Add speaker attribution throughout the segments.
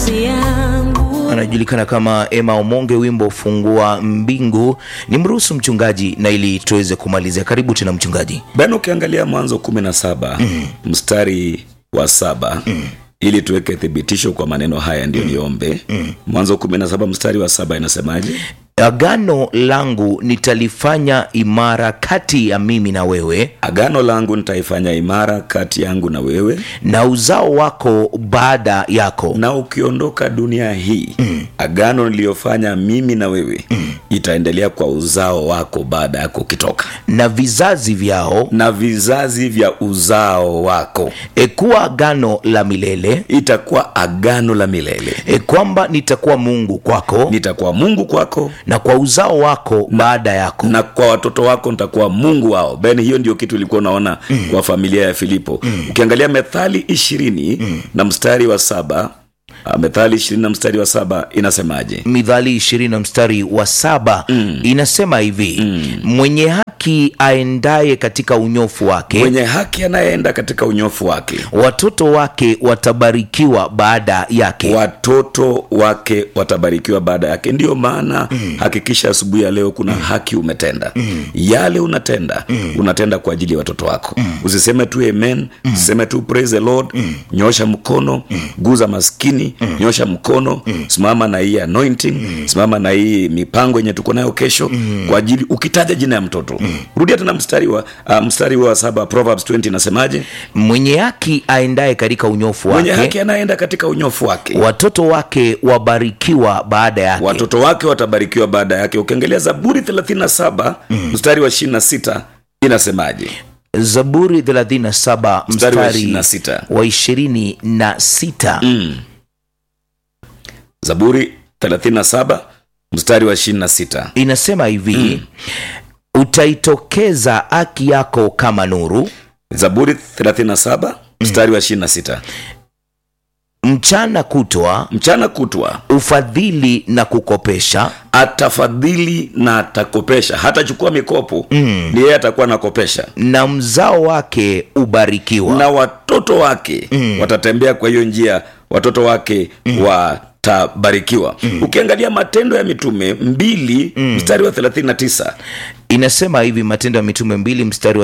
Speaker 1: nafsi yangu
Speaker 2: anajulikana kama Emma Omonge, wimbo fungua mbingu. Ni mruhusu mchungaji na ili tuweze kumalizia. Karibu tena mchungaji.
Speaker 3: bana ukiangalia mwanzo kumi na saba mstari wa saba ili tuweke thibitisho kwa maneno haya ndio niombe mwanzo kumi na saba mstari wa saba inasemaje
Speaker 2: Agano langu nitalifanya imara kati ya mimi na wewe
Speaker 3: agano langu nitaifanya imara kati yangu na wewe
Speaker 2: na uzao wako baada yako
Speaker 3: na ukiondoka dunia hii agano niliyofanya mimi na wewe itaendelea kwa uzao wako baada yako ukitoka
Speaker 2: na vizazi vyao,
Speaker 3: na vizazi vya uzao wako
Speaker 2: e, kuwa agano la milele,
Speaker 3: itakuwa agano la milele
Speaker 2: e, kwamba nitakuwa Mungu kwako
Speaker 3: nitakuwa mungu kwako
Speaker 2: na kwa uzao wako baada yako.
Speaker 3: na kwa watoto wako nitakuwa mungu wao ben hiyo ndio kitu ilikuwa unaona kwa familia ya filipo ukiangalia methali ishirini na mstari wa saba ah, methali ishirini na mstari wa saba inasemaje
Speaker 2: Mithali ishirini na mstari wa saba inasema hivi mwenye haki aendaye katika unyofu wake
Speaker 3: mwenye haki anayeenda katika unyofu wake
Speaker 2: watoto wake watabarikiwa baada yake.
Speaker 3: watoto wake watabarikiwa baada yake ndiyo maana hakikisha asubuhi ya leo kuna haki umetenda yale unatenda unatenda kwa ajili ya watoto wako usiseme tu amen usiseme tu praise the lord nyosha mkono guza maskini nyosha mkono simama na hii anointing simama na hii mipango yenye tuko nayo kesho kwa ajili ukitaja jina ya mtoto rudia tena mstari wa uh, mstari wa saba proverbs 20 inasemaje
Speaker 2: Mwenye haki aendaye katika unyofu
Speaker 3: mwenye
Speaker 2: wake
Speaker 3: haki anaenda katika unyofu wake
Speaker 2: watoto wake wabarikiwa baada yake.
Speaker 3: watoto wake watabarikiwa baada yake ukiangalia zaburi 37 mstari wa 26 inasemaje
Speaker 2: Zaburi 37
Speaker 3: Mstari wa
Speaker 2: mstari
Speaker 3: 26.
Speaker 2: wa ishirini na sita
Speaker 3: zaburi 37 mstari wa 26
Speaker 2: inasema hivi utaitokeza haki yako kama nuru
Speaker 3: zaburi 37 mstari wa 26
Speaker 2: mchana kutwa
Speaker 3: mchana kutwa
Speaker 2: ufadhili na kukopesha
Speaker 3: atafadhili na atakopesha hatachukua mikopo mm. ni yeye atakuwa anakopesha
Speaker 2: na mzao wake ubarikiwa
Speaker 3: na watoto wake mm. watatembea kwa hiyo njia watoto wake mm. watabarikiwa mm. ukiangalia matendo ya mitume mbili mm. mstari wa 39
Speaker 2: inasema hivi matendo ya mitume mbili mstari wa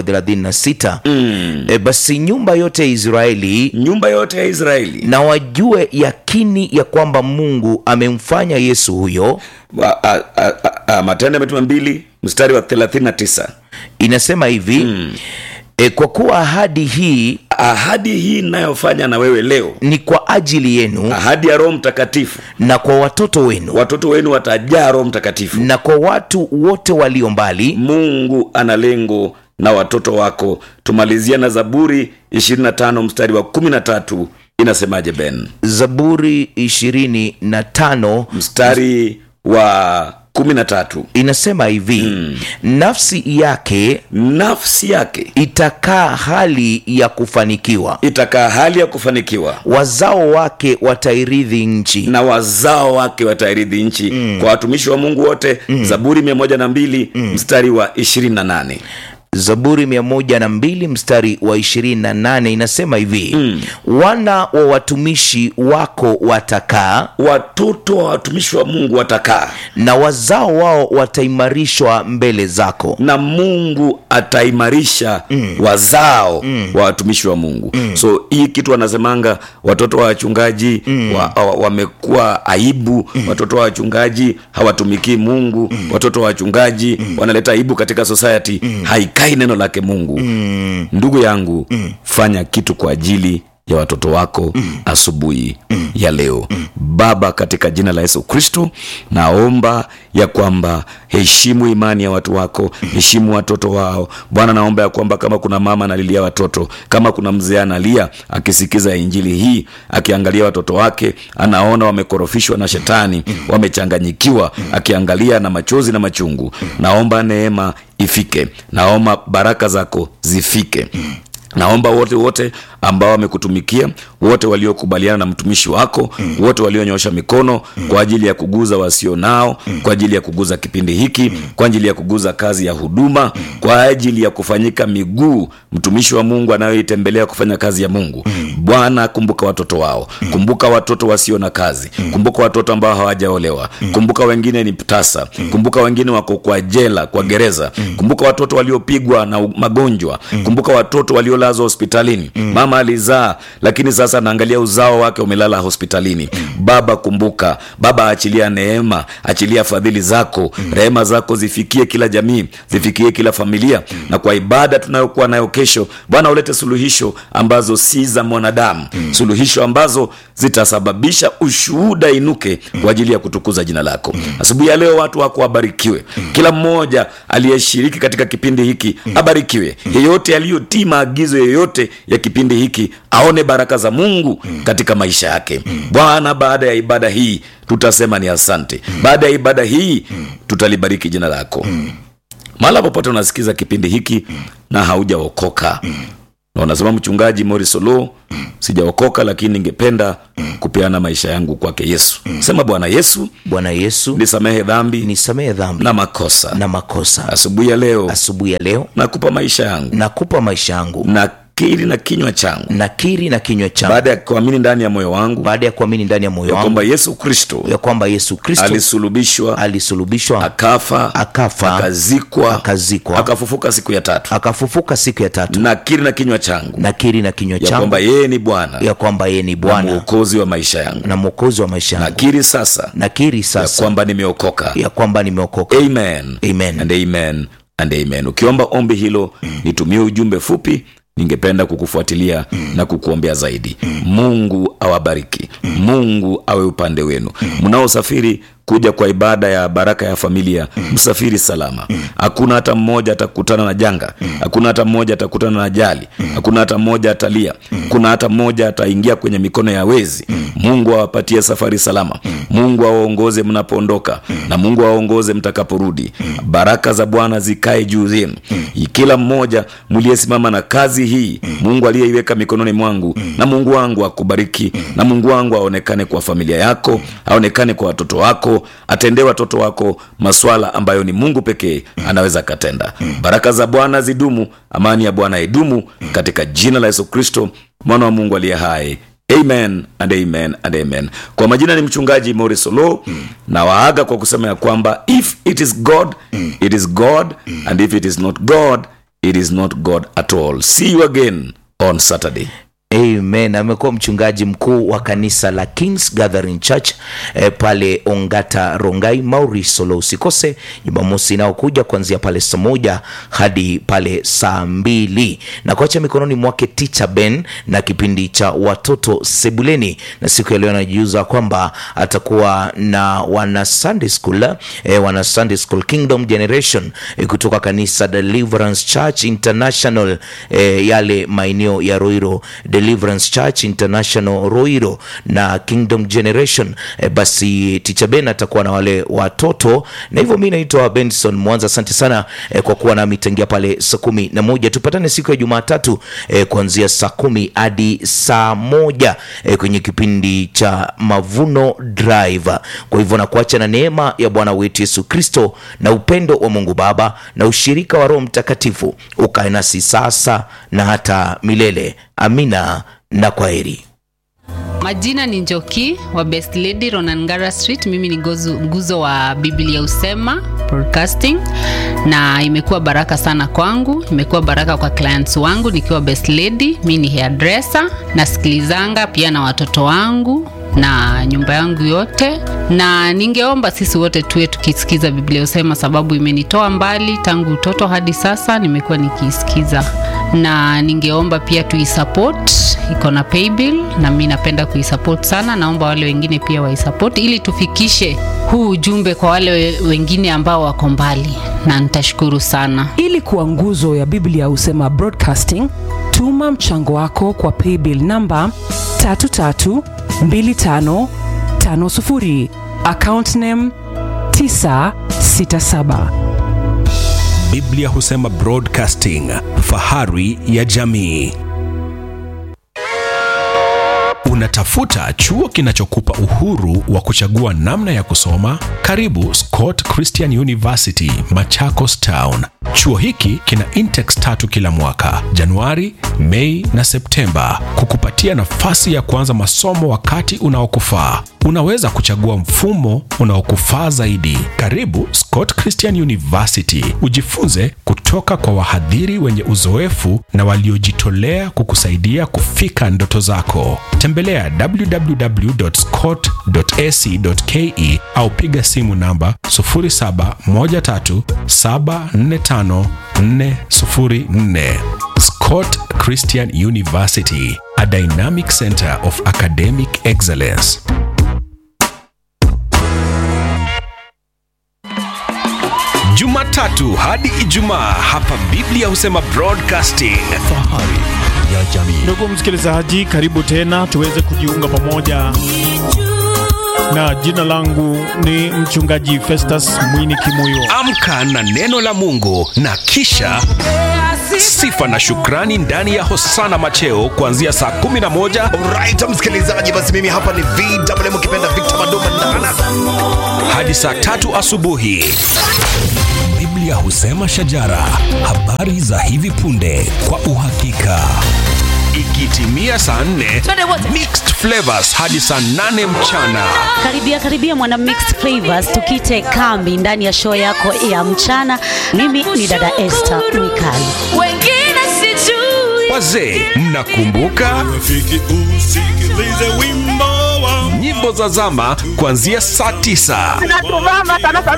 Speaker 2: 36 mm. e, basi nyumba yote ya israeli
Speaker 3: nyumba yote ya israeli
Speaker 2: na wajue yakini ya kwamba mungu amemfanya yesu huyo
Speaker 3: wa, a, a, a, a, matendo ya mitume mbili mstari wa 39
Speaker 2: inasema hivi mm. e, kwa kuwa ahadi hii
Speaker 3: ahadi hii inayofanya na wewe leo
Speaker 2: ni kwa ajili yenu
Speaker 3: ahadi ya roho mtakatifu
Speaker 2: na kwa watoto wenu
Speaker 3: watoto wenu watajaa roho mtakatifu
Speaker 2: na kwa watu wote walio mbali
Speaker 3: mungu ana lengo na watoto wako tumalizia na zaburi 25 mstari wa 13 inasemaje ben
Speaker 2: zaburi ishirini na tano
Speaker 3: mstari wa 13
Speaker 2: inasema hivi mm. nafsi yake
Speaker 3: nafsi yake
Speaker 2: itakaa hali ya kufanikiwa
Speaker 3: itakaa hali ya kufanikiwa
Speaker 2: wazao wake watairidhi nchi
Speaker 3: na wazao wake watairidhi nchi mm. kwa watumishi wa mungu wote mm. zaburi 102 mm. mstari wa 28
Speaker 2: zaburi mia moja na mbili mstari wa ishirini na nane inasema hivi mm. wana wa watumishi wako watakaa
Speaker 3: watoto wa watumishi wa mungu watakaa
Speaker 2: na wazao wao wataimarishwa mbele zako
Speaker 3: na mungu ataimarisha mm. wazao mm. wa watumishi wa mungu mm. so hii kitu wanasemanga watoto wa wachungaji mm. wa, wa, wamekuwa aibu mm. watoto wa wachungaji hawatumikii mungu mm. watoto wa wachungaji mm. wanaleta aibu katika society mm. haikai neno lake mungu mm. ndugu yangu mm. fanya kitu kwa ajili ya watoto wako mm. asubuhi mm. ya leo mm. baba katika jina la yesu kristo naomba ya kwamba heshimu imani ya watu wako mm. heshimu watoto wao bwana naomba ya kwamba kama kuna mama analilia watoto kama kuna mzee analia akisikiza injili hii akiangalia watoto wake anaona wamekorofishwa na shetani mm. wamechanganyikiwa mm. akiangalia na machozi na machungu mm. naomba neema ifike naomba baraka zako zifike mm naomba wote wote ambao wamekutumikia wote waliokubaliana na mtumishi wako wote walionyosha mikono kwa ajili ya kuguza wasio nao kwa ajili ya kuguza kipindi hiki kwa ajili ya kuguza kazi ya huduma kwa ajili ya kufanyika miguu mtumishi wa mungu anayoitembelea kufanya kazi ya mungu bwana kumbuka watoto wao kumbuka watoto wasio na kazi kumbuka watoto ambao hawajaolewa kumbuka wengine ni tasa kumbuka wengine wako kwa jela kwa gereza kumbuka watoto waliopigwa na u- magonjwa kumbuka watoto waliolazwa hospitalini mama alizaa lakini sasa anaangalia uzao wake umelala hospitalini baba kumbuka baba achilia neema achilia fadhili zako rehema zako zifikie kila jamii zifikie kila familia na kwa ibada tunayokuwa nayo kesho bwana ulete suluhisho ambazo si za mwanadamu suluhisho ambazo zitasababisha ushuhuda inuke kwa ajili ya kutukuza jina lako asubuhi ya leo watu wako wabarikiwe kila mmoja aliyeshiriki katika kipindi hiki abarikiwe yeyote aliyotii maagizo yoyote ya kipindi hiki aone baraka za mungu katika maisha yake bwana baada ya ibada hii tutasema ni asante baada ya ibada hii tutalibariki jina lako mahala popote unasikiza kipindi hiki na haujaokoka na unasema mchungaji morisolo sijaokoka lakini ningependa kupeana maisha yangu kwake yesu sema bwana yesu
Speaker 2: bwana yesu
Speaker 3: nisamehe dhambi
Speaker 2: nisamehe dhambi
Speaker 3: na makosa
Speaker 2: na makosa
Speaker 3: asubuhi ya leo
Speaker 2: asubuhi ya leo
Speaker 3: nakupa maisha yangu
Speaker 2: nakupa maisha yangu
Speaker 3: na kiri na kinywa changu
Speaker 2: nakiri na kinywa changu
Speaker 3: baada ya kuamini ndani ya moyo wangu
Speaker 2: baada ya kuamini ndani ya moyo
Speaker 3: ya
Speaker 2: wangu
Speaker 3: kwamba yesu kristo
Speaker 2: ya kwamba yesu kristo
Speaker 3: alisulubishwa
Speaker 2: alisulubishwa
Speaker 3: akafa
Speaker 2: akafa
Speaker 3: akazikwa
Speaker 2: akazikwa
Speaker 3: akafufuka siku ya tatu
Speaker 2: akafufuka siku ya tatu
Speaker 3: na kiri na kinywa changu
Speaker 2: nakiri na kinywa
Speaker 3: ya
Speaker 2: changu
Speaker 3: kwamba yeye ni bwana
Speaker 2: ya kwamba yeye ni
Speaker 3: na
Speaker 2: bwana
Speaker 3: mwokozi wa maisha yangu
Speaker 2: na mwokozi wa maisha yangu
Speaker 3: nakiri sasa
Speaker 2: nakiri
Speaker 3: ya
Speaker 2: sasa
Speaker 3: kwamba nimeokoka
Speaker 2: ya kwamba nimeokoka
Speaker 3: amen
Speaker 2: Amen.
Speaker 3: and amen and amen ukiomba ombi hilo nitumie ujumbe fupi ningependa kukufuatilia na kukuombea zaidi mungu awabariki mungu awe upande wenu mnaosafiri kuja kwa ibada ya baraka ya familia msafiri salama hakuna hata mmoja atakutana na janga hakuna hata mmoja atakutana na ajali hakuna hata mmoja atalia kuna hata mmoja ataingia kwenye mikono ya wezi mungu awapatie safari salama mungu awaongoze mnapoondoka na mungu awaongoze mtakaporudi baraka za bwana zikae juu yenu kila mmoja mliyesimama na kazi hii mungu aliyeiweka mikononi mwangu na mungu wangu akubariki na mungu wangu aonekane kwa familia yako aonekane kwa watoto wako atendee watoto wako maswala ambayo ni mungu pekee anaweza akatenda baraka za bwana zidumu amani ya bwana idumu katika jina la yesu kristo mwana wa mungu aliye hai amen and amen and amen kwa majina ni mchungaji morisolo na waaga kwa kusema ya kwamba if it is god it is god and if it is not god it is not god at all see you again on saturday
Speaker 2: amen amekuwa mchungaji mkuu wa kanisa la kings gathering church eh, pale ongata rongai mauri solo usikose jumamosi inayokuja kuanzia pale saa moja hadi pale saa mbili na kuacha mikononi mwake ticha ben na kipindi cha watoto sebuleni na siku ya leo anajiuza kwamba atakuwa na wana sunday school eh, wana sunday school kingdom generation eh, kutoka kanisa deliverance church international eh, yale maeneo ya roiro deliverance church international roiro na kingdom generation e, basi ticha ben atakuwa na wale watoto na hivyo mi naitwa benson mwanza asante sana e, kwa kuwa nami tangia pale saa kumi na moja tupatane siku ya jumatatu e, kuanzia saa kumi hadi saa moja e, kwenye kipindi cha mavuno drive kwa hivyo nakuacha na neema ya bwana wetu yesu kristo na upendo wa mungu baba na ushirika wa roho mtakatifu ukae nasi sasa na hata milele amina na kwaheri
Speaker 1: majina ni njoki wa best lady ronangara street mimi ni gozu, nguzo wa biblia usema broadcasting na imekuwa baraka sana kwangu imekuwa baraka kwa clients wangu nikiwa best lady mi ni hairdresser nasikilizanga pia na watoto wangu na nyumba yangu yote na ningeomba sisi wote tuwe tukisikiza biblia usema sababu imenitoa mbali tangu utoto hadi sasa nimekuwa nikiisikiza na ningeomba pia tuisupport iko na paybill na mi napenda kuisupport sana naomba wale wengine pia waisupport ili tufikishe huu ujumbe kwa wale we- wengine ambao wako mbali na nitashukuru sana
Speaker 4: ili kuwa nguzo ya biblia husema broadcasting tuma mchango wako kwa paybill namba 332550 account name 967
Speaker 5: biblia husema broadcasting fahari ya jamii Unatafuta chuo kinachokupa uhuru wa kuchagua namna ya kusoma? Karibu Scott Christian University, Machakos Town. Chuo hiki kina intex tatu kila mwaka, Januari, Mei na Septemba, kukupatia nafasi ya kuanza masomo wakati unaokufaa. Unaweza kuchagua mfumo unaokufaa zaidi. Karibu Scott Christian University, ujifunze kutoka kwa wahadhiri wenye uzoefu na waliojitolea kukusaidia kufika ndoto zako. Tembelea www.scott.ac.ke au piga simu namba 0713745404. Scott Christian University, a dynamic center of academic excellence. Jumatatu hadi Ijumaa hapa Biblia husema broadcasting. Fahari ya jamii.
Speaker 6: Ndugu msikilizaji, karibu tena tuweze kujiunga pamoja, na jina langu ni mchungaji Festus Mwini Kimuyo.
Speaker 5: Amka na neno la Mungu na kisha sifa na shukrani ndani ya Hosana Macheo kuanzia saa 11
Speaker 7: Alright, msikilizaji, basi mimi hapa ni VMM ukipenda Victor Mandoma Ndana.
Speaker 5: hadi saa tatu asubuhi. Biblia husema shajara, habari za hivi punde kwa uhakika. Ikitimia saa 4 mixed flavors hadi saa 8 mchana.
Speaker 8: Karibia karibia mwana mixed flavors, tukite kambi ndani ya show yako ya mchana. Mimi ni dada Esther Mikali.
Speaker 9: wengine sijui
Speaker 5: Wazee, mnakumbuka nyimbo za zama kuanzia saa 9.